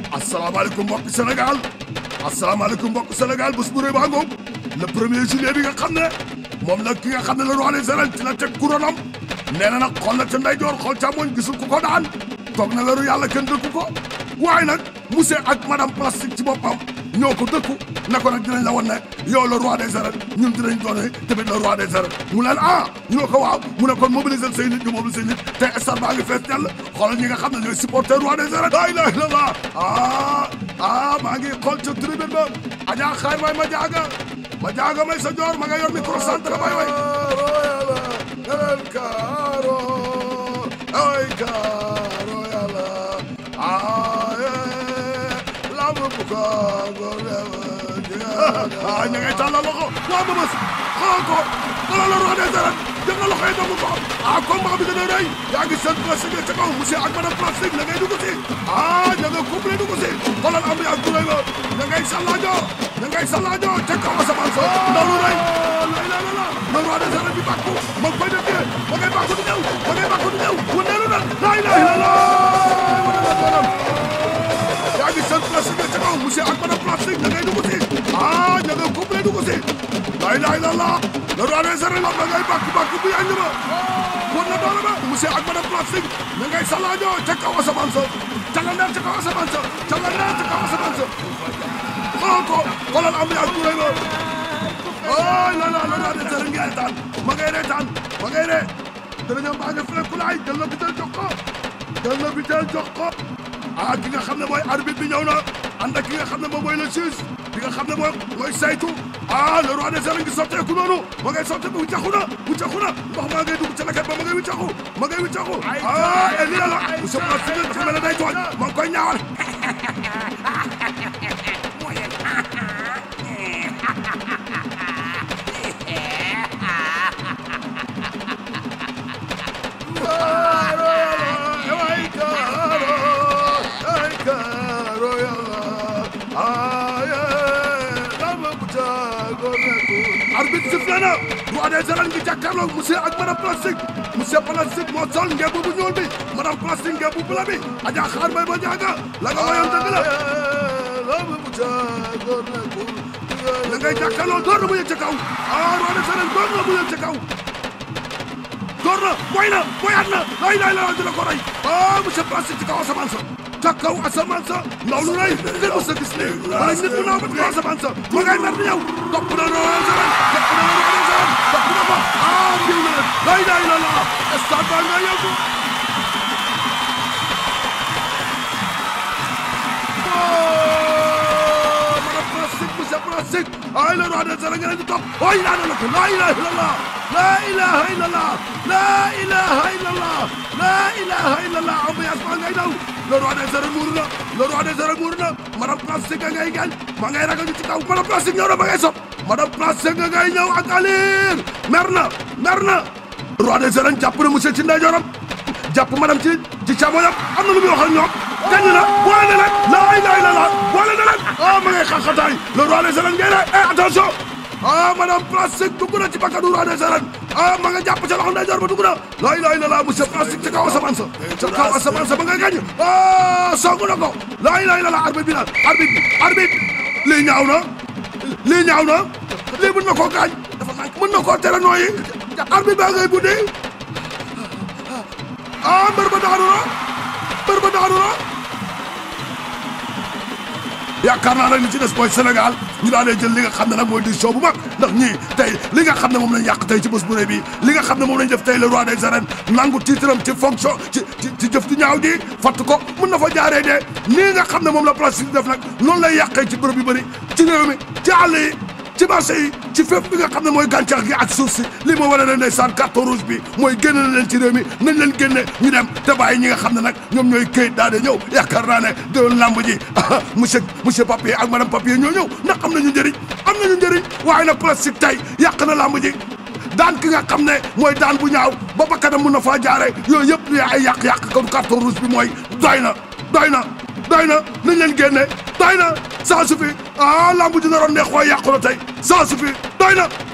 asalaamaaleykum mbokk Sénégal asalaamaaleykum mbokk Sénégal bés bu rëy baa ngoog le premier juillet bi nga xam ne moom nag ki nga xam ne le roi des arènes ci la teg couronam nee na nag xool na ca ndeyjoor xool càmmoñ gisul ku ko daan toog na leeru yàlla kenn dëkku ko waaye nag monsieur ak madame plastique ci boppam ñoo ko dëkku ne ko nag dinañ la wan ne yow le roi des arènes ñun dinañ doone tamit le roi des arènes mu leen ah ñu ne ko waaw mu ne kon mobiliser say nit ñu mobiliser nit te stade baa ngi fees dell xoolal ñi nga xam ne ñooy supporter roi des arènes la ilaha illallah ah ah maa ngi xool ca tribune ba ajaa xaay may ma jaaga ma jaaga may sa joor ma nga yor micro centre bay way el caro ay caro yàlla ay lamb bu ko ah ña ngay tàllal loxo waa ma bës xool ko xoolal la roi des arènes jël na loxo yi doomu ko ah combat bi dana rëy yaa ngi seen plastique ca kaw monsieur ak madame plastique la ngay dugg si ah ña nga couple dugg si xoolal ambiance bu rëy ba ña ngay sallaajo ña ngay sallaajo ca kaw asamaan sa ndaw lu rëy la la la le roi des arènes bi bàkku ma koy def ma ngay bàkku di ñëw ma ngay bàkku di ñëw wu neelu na la ilaha illallah yaa ngi seen plastique ca kaw monsieur ak madame plastique ña ngay dugg si ah ña nga couple dugg si la ilaha illallah le roi des arènes la ngay bàkku bàkku bu yàgg ba won na doole ba monsieur ak madame plastique ña ngay sallaajo ca kaw asamaan sa calandeer ca kaw asamaan sa calandeer ca kaw asamaan sa xool ko xoolal ambiance bu rëy ba oh la la la des arènes ngi reetaan ma ngay reetaan ma ngay ree danañu mbaa nga fekk laay jël na bitel jox ko jël na bitel jox ko ah ki nga xam ne mooy arbitre bi ñëw na ànd ak ki nga xam ne moom mooy le juge ki nga xam ne mooy mooy saytu ah le roi des arènes ngi sotteeku noonu ma ngay sotteeku wiccaxu na wiccaxu na ndox maa ngay dugg ca leket ba ma ngay wiccaxu ma ngay wiccaxu ah et lii la monsieur Plastique ci mel ne day tooñ ma ngi koy ñaawal arbitre sifflé na roi des arènes ngi jàkkaarloog monsieur ak madame plastique monsieur plastique moo sol ngebu bu ñuul bi madame plastique ngebu bu la bi aja xaar may ba jaaga la nga wayoon dëgg la la ngay jàkkaarloo door na mu yëg ca kaw ah roi des arènes door na mu yëg ca kaw door na mooy na mooyaat na lay lay la dina ko rey ah monsieur plastique ci kaw asamaan sa ca kaw asamaan sa ndaw lu rëy ngeen mos a gis ne wala nit bu naaw ba ci kaw asamaan sa ma ngay mer di ñëw topp na roi des arènes topp na roi des arènes topp na ko ah jiw na leen lay lay la la stade baa nga yëngu madame plastique monsieur plastique ay le roi des arènes nga leen di topp ay laa na ko la ilaha illallah la ilaha illallah la ilaha illallah la ilaha illallah ambiance baa ngay daw le roi des arènes muur na le roi des arènes muur na madame plastique nga ngay gaañ ma ngay ragal ci kaw madame plastique ñëw na ma ngay sot madame plastique nga ngay ñëw ak alir mer na mer na roi des arènes jàpp na monsieur ci ndeyjooram jàpp madame ci ci càmmoñam am na lu muy wax ak ñoom gañ na boole na leen la ilaha illallah boole na leen ah ma ngay xaxataay le roi des arènes ngay ne eh attention ah madame plastique dugg na ci bakkanu roi des arènes ah ma nga jàpp ca loxo ndeyjoor ba dugg na la ilaha illallah monsieur plastique ca kaw asamaan sa ca kaw asamaan sa ba ngay gañ ah songu na ko la ilaha illallah arbitre bi naan arbitre bi arbitre lii ñaaw na lii ñaaw na lii mën na koo gaañ mën na koo tere nooyi arbitre baa ngay buddi ah mbër ba daanu na mbër ba daanu na yaakaar naa nag li ci des mooy Sénégal ñu daal di jël li nga xam ne nag mooy décision bu mag ndax ñii tey li nga xam ne moom lañ yàq tey ci bés bu rëy bi li nga xam ne moom lañ def tey le roi des arènes nangu tiitram ci fonction ci ci ci jëf ju ñaaw ji fatt ko mën na fa jaaree de nii nga xam ne moom la plastique def nag noonu lay yàqee ci bërëb yu bëri ci réew mi ci àll yi ci marché yi ci fépp bi nga xam ne mooy gàncax gi ak suuf si lii moo wane ne ndeysaan carton rouge bi mooy génne na leen ci réew mi nañ leen génne ñu dem te bàyyi ñi nga xam ne nag ñoom ñooy këyit daal di ñëw yaakaar naa ne déwén lamb ji monsieur monsieur papier ak madame papier ñoo ñëw ndax am nañu njëriñ am nañu njëriñ waaye nag plastique tey yàq na lamb ji daan ki nga xam ne mooy daan bu ñaaw ba bakkanam mun na faa jaare yooyu yëpp li ay yàq-yàq kon carton rouge bi mooy doy na doy na doy na nañ leen génne doy na ça suffit ah lamb ji naroon neex waaye yàqu na tey ça suffit doy na